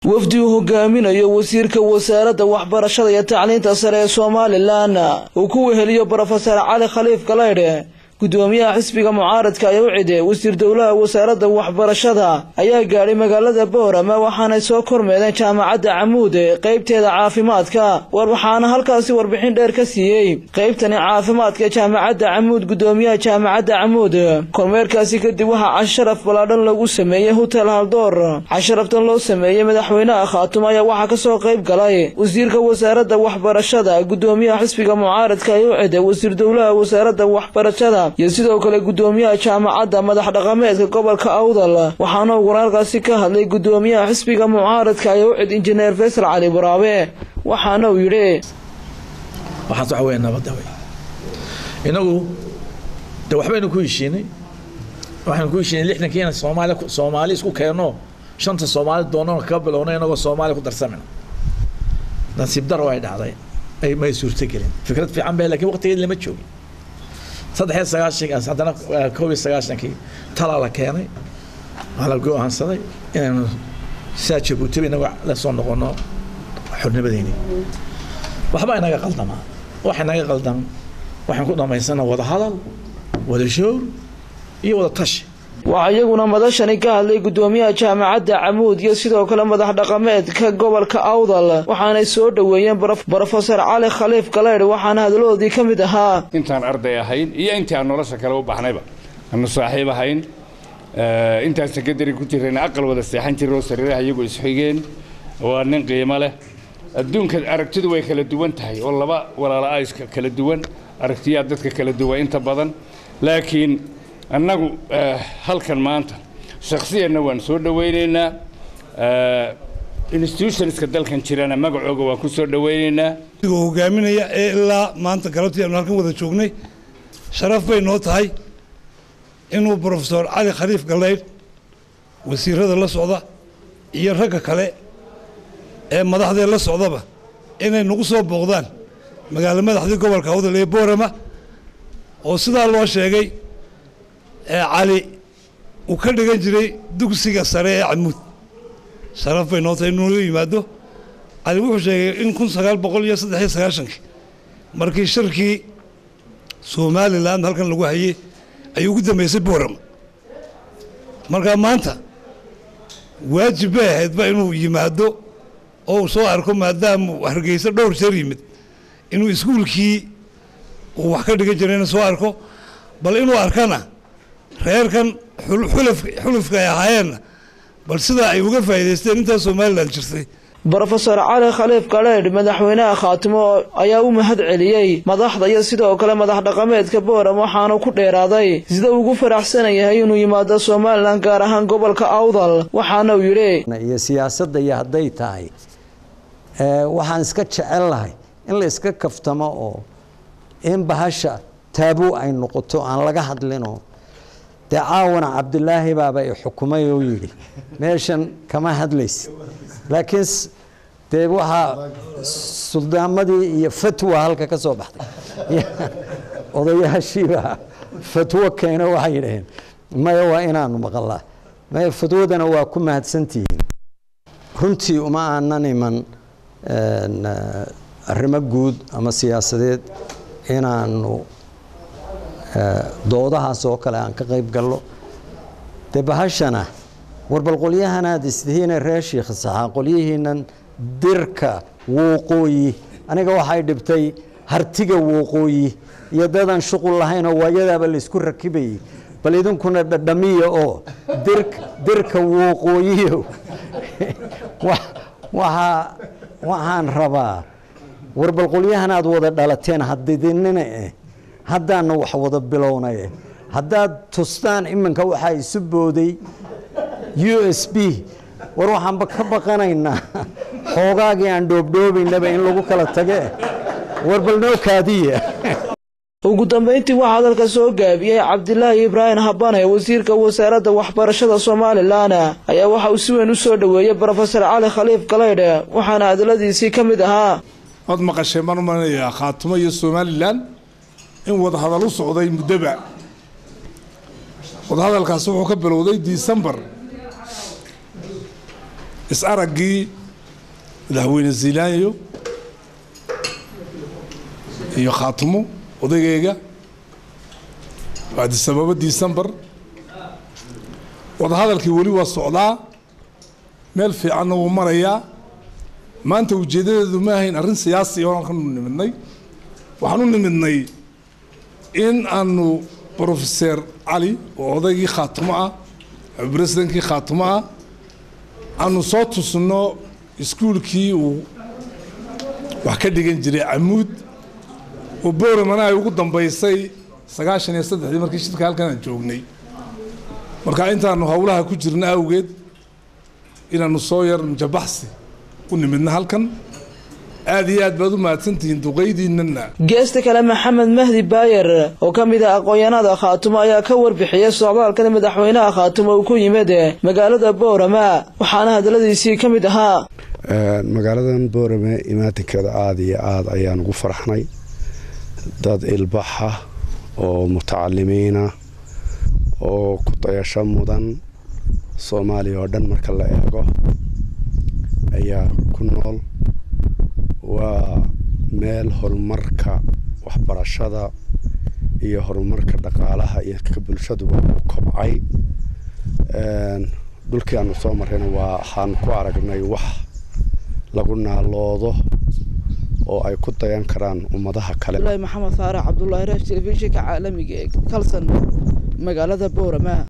wafdi uu hogaaminayo wasiirka wasaaradda waxbarashada iyo tacliinta sare ee somalilan uu ku weheliyo brofesor cali khaliif galaydhe gudoomiyaha xisbiga mucaaradka ayaa u cide wasiir dowlaha wasaaradda waxbarashada ayaa gaadhay magaalada boorama waxaanay soo kormeedeen jaamacadda camuud qaybteeda caafimaadka war waxaana halkaasi warbixin dheer ka siiyey qaybtani caafimaadka ee jaamacadda camuud gudoomiyaha jaamacadda camuud kormeerkaasi kadib waxaa casharaf ballaadhan lagu sameeyey hotel haldoor casharaftan loo sameeyey madaxweynaha khaatum ayaa waxaa kasoo qayb galay wasiirka wasaaradda waxbarashada gudoomiyaha xisbiga mucaaradka ayaa u cide wasiir dowlaha wasaaradda waxbarashada iyo sidoo kale gudoomiyaha jaamacadda madax dhaqameedka gobolka awdal waxaana ugu halkaasi ka hadlay gudoomiyaha xisbiga mucaaradka ayaa u cid injineer faysal cali baraabe waxaana uu yidhi waxaas waxa weya nabadda wey inagu de waxbaynu ku heshiinay waxaynu ku heshiinay lixdankii inaan soomaali soomaali isku keenno shanta soomaali doonana kaga bilowna inagoo soomaali ku darsamina nasiib daro ay dhacday ay may suurtogelin fikrad fiican bay lakin waqtigeed lama joogin saddex iyo sagaashankaas haddana koob iyo sagaashankii talaa la keenay waxaa la go-aansaday inaynu sidaa jabuutiba inaga la soo noqono xornimadeyni waxba inaga qaldamaa waxa inaga qaldan waxaan ku dhamaysana wada hadal wada showr iyo wada tashi waxaa iyaguna madashani ka hadlay gudoomiyaha jaamacadda camuud iyo sidoo kale madax dhaqameedka gobolka awdal waxaanay soo dhoweeyeen brofesor cali khaliif galaydh waxaana hadaladoodii ka mid ahaa intaan arday ahayn iyo intii aan nolosha kale u baxnayba aanu saaxiib ahayn intaan sekondary ku jirayna aqal wada seexan jiroo sariiraha iyagu isxigeen waa nin qiimo leh adduunka aragtidu way kala duwan tahay oo laba walaala iska kala duwan aragtiyaa dadka kala duwan inta badan laakiin annagu halkan maanta shakhsiyanna waan soo dhowaynaynaa institutionska dalkan jirana magacooga waan ku soo dhowaynaynaa adigoo hogaaminaya ee ilaa maanta galabtii aanu halkan wada joognay sharaf bay noo tahay inuu brofesor cali khaliif galaydh wasiirada la socda iyo ragga kale ee madaxdee la socdaba inay nagu soo booqdaan magaalo madaxdii gobolka awdal ee boorama oo sidaa loo sheegay cali uu ka dhigan jiray dugsiga sare ee camuud sharaf bay noo tahay inuu yimaado cali wuxuu sheegay in kun sagaal boqol iyo saddex iyo sagaashankii markii shirkii somalilan halkan lagu hayey ayuu ugu dambeysay boorama markaa maanta waajib bay ahaydba inuu yimaado oo uu soo arko maadaama hargeysa dhowr jeer yimid inuu iskuulkii uu wax ka dhigan jirayna soo arko bal inuu arkana reerkan xulufka ay ahaayeenna bal sidaa ay uga faa'idaysteen intaa somalilan jirtay brofesor cali khaliif galeydh madaxweynaha khaatimo ayaa u mahad celiyey madaxda iyo sidoo kale madax dhaqameedka booram waxaanu ku dheeraaday sida ugu faraxsan yahay inuu yimaado somalilan gaar ahaan gobolka awdal waxaana uu yidhi iyo siyaasadda iyo hadday tahay waxaan iska jecel lahay in la iska kaftamo oo in bahasha taabuu ay noqoto aan laga hadlinoo dee caawana cabdilaahi baaba i xukumay oo yidhi meeshan kama hadlaysid laakiin dee waxaa suldaamadii iyo fatwa halka ka soo baxday odayaashiibaa fatwo keeno waxay yidhaheen maya waa inaanu maqalaa maya fatwadana waa ku mahadsantihiin runtii uma aanan iman arrimo guud ama siyaasadeed inaanu doodahaas oo kale aan ka qayb gallo dee bahashana warbal qolyahanaad isdihiina reer shiikh saxaa qolyihiinan dirka wooqooyi aniga waxay dhibtay hartiga wooqooyi iyo dadan shuqul lahaynoo waayadaaba laysku rakibayey bal idinkuna dhadhamiya oo dirka wooqooyiyo waxaan rabaa warbal qolyahanaad wada dhalateen hadidinina eh haddaana wax wada bilownaye haddaad tustaan iminka waxaa isu booday u s b war waxaanba ka baqanaynaa xoogaagii aan dhoobdhoobaynaba in lagu kala tage war bal noo kaadiya ugu dambayntii waxaa hadalka soo gaabiyey cabdilaahi ibraahim habane wasiirka wasaaradda waxbarashada somalilan ayaa waxa uu si weyn u soo dhoweeyey brofesor cali khaliif galaydhe waxaana hadaladiisii ka mid ahaa waad maqasheen baan u malinayaa khaatumo iyo somalilan in wadahadal u socday muddoba wadahadalkaasi wuxuu ka bilowday disembar is-araggii madaxweyne ziilaanyo iyo khaatumo odaygayga bacdisababo disembar wadahadalkii weli waa socdaa meel fiicanna wuu marayaa maanta ujeeddadeedu ma ahayn arrin siyaasi oan kanu nimidnay waxaan u nimidnay in aanu brofeser cali oo odaygii khaatumo ah bresidentkii khaatumo ah aanu soo tusno iskuulkii uu wax ka dhigan jiray camuud oo booramana ay ugu dambaysay sagaashan iyo saddexdii markii shirka halkan aan joognay marka intaanu howlaha ku jirna awgeed inaanu soo yar mujabaxsi u nimidna halkan aad iyo aad baad u mahadsantihiin duqaydiinana geesta kale maxamed mahdi baayer oo ka mid ah aqoon-yahanada khaatumo ayaa ka warbixiyey socdaalkan madaxweynaha khaatumo uu ku yimid magaalada boorama waxaana hadaladiisii ka mid ahaa magaaladan boorame imaatinkeeda aada iyo aada ayaan ugu farxnay dad ilbaxa oo mutacalimiina oo ku dayasho mudan soomaaliya oo dhan marka la eego ayaa ku nool waa meel horumarka waxbarashada iyo horumarka dhaqaalaha iyo ka bulshaduba u kobcay dhulkii aanu soo marrayna waa waxaan ku aragnay wax lagu naaloodo oo ay ku dayan karaan ummadaha kale maxamed faarax cabdulaahi raaf telefishinka caalamiga ee kalsan magaalada boorama